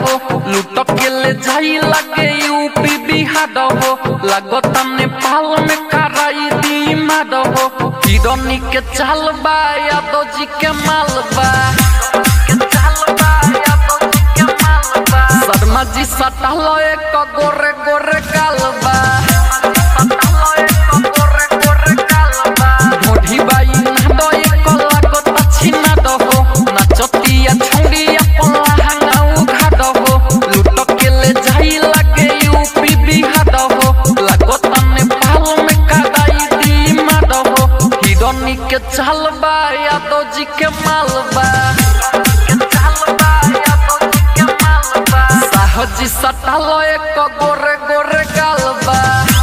हो लूट के ले जाई लगे यूपी बिहार हो लगता नेपाल में कराई दी मार हो हिरनी के चाल बा यादव जी के माल बा शर्मा जी सटल एक गोरे गोरे गालबा मोढ़ी बाई नादो एक लागत छिना दहो नचतिया छौड़िया पल्ला हंगाऊ घाट हो लूट के ले जाई लगे यूपी बिहार हो लागत नेपाल में कदाई दी मार हो हिरनी के चाल बा यादव जी के माल बा साहजी सटल एक गोरे गोरे गालबा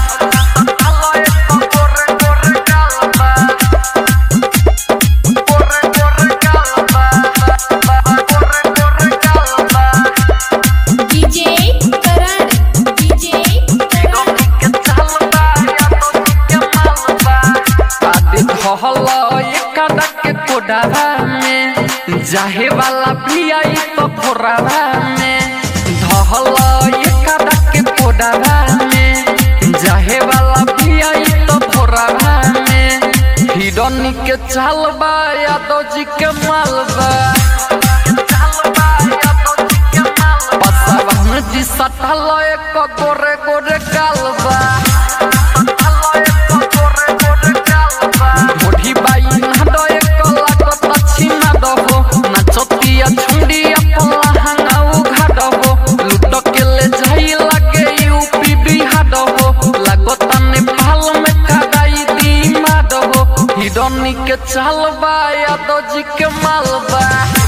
डीजे करण डीजे करण आदि धहल एकादा के कोडावा में जाहे वाला भी आई तो फोरावा में धहल एकादा के कोडावा में जाहे वाला भी आई तो फोरावा में हिरनी के चाल बा यादव जी के माल बा पसावन जी सटल एक गोरे गोरे गालबा मोढ़ी बाई नादो एक लागत छिना दहो नचतिया छुड़िया पल्ला हंगाऊ घाट हो लूट के ले जाई लगे यूपी बिहार हो लागत नेपाल में कदाई दी मार हो हिरनी के चाल बा यादव जी के माल बा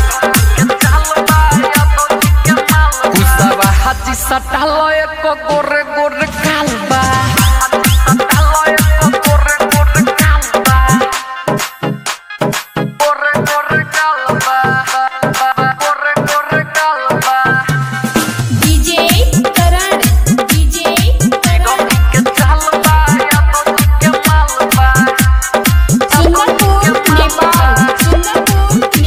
कुसवा हाथी सटल एक गोरे गोरे कालबा डीजे करण डीजे करण सुंदरपुर नेपाल सुंदरपुर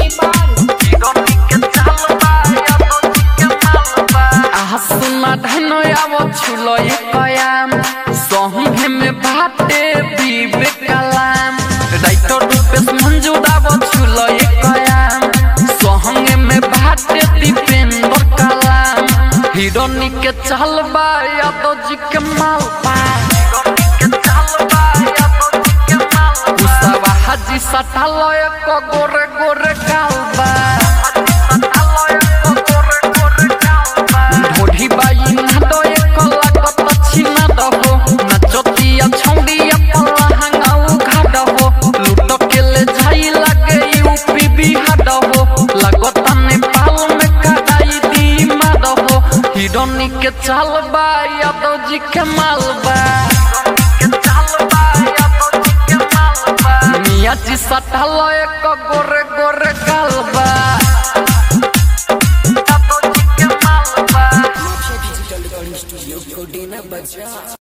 नेपाल आसमा धनो आव छुलो कयाम सहुहे में बाटे बीबे कलाम राइटर रूपेश मंजूर आव छुलो कयाम सहंगे में बाटे दीपेंद्र कलाम हिरोनी के चलबा यादव जी के मालबा कुसवा हाजी सटल एक गोरे गोरे गालबा ढोढ़ी बाई नादो एक लागत छिना दहो नचतिया छौड़िया पल्ला हंगाऊ घाट हो लूट के ले जाई लगे यूपी बिहार हो लागत नेपाल में कदाई दी मार हो हिरनी के चाल बा यादव जी के माल बा मिया जी सटल एक गोरे गोरे गालबा डिजिटल रिकॉर्डिंग स्टूडियो कोडेना बजा